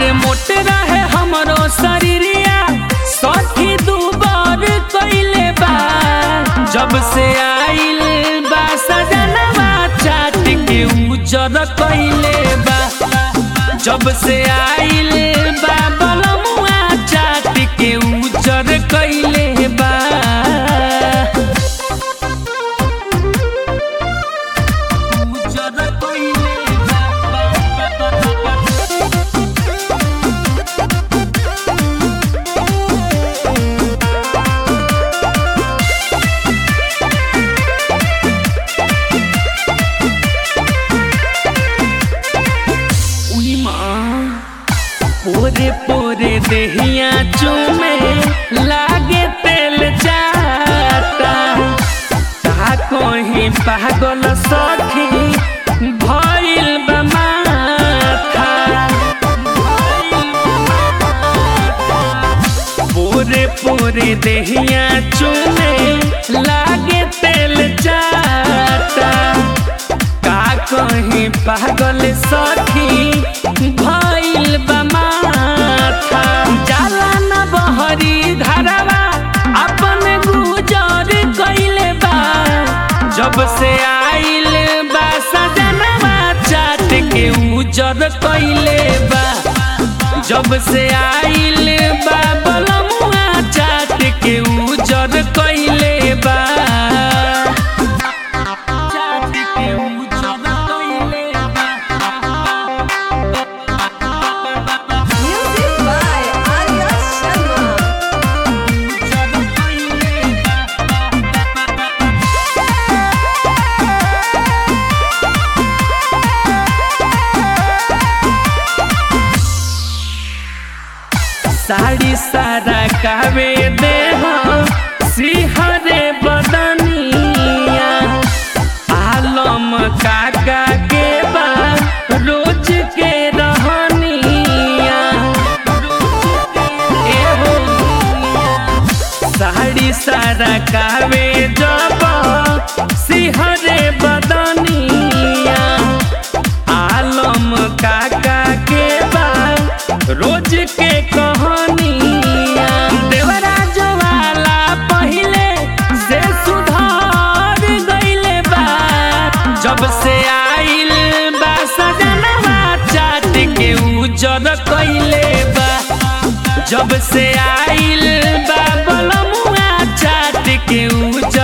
अरे मोटे रहे हमरो शरीरिया सखी दुबर कइले बा जब से आइल बा सजनवा चाट के उजर कइले बा जब से आइल बा बलमुआ चाट के उजर कइले बा उजर कइले बा उई माँ पोरे पोरे देहिया चूमे लागे तेल जाता का कहीं पागल सखी भइल बा माथा पोरे पोरे देहिया चूमे लागे तेल जाता का कहीं पागल सखी भइल बा माथा जाला न बहरी धरवा अपन गुजर कइले बा जब से आइल बा सजनवा चाट के उजर कइले बा जब से आइल बा बलमुआ चाट के उजर कइले बा चाट के उजर कइले बा Music by Arya Sharma. उजर कइले बा साड़ी सारा कावे दे सिहरे बदनिया आलम काका के बा रोज के रहनिया एहो साड़ी सारा कावे जब सिहरे बदनिया आलम काका के बा रोज के कहानिया देवराज वाला पहिले से सुधार गइले बा जब से आइल बा सजनवा चाट के उजर कइले बा जब से आइल बा बलमुआ चाट के उजर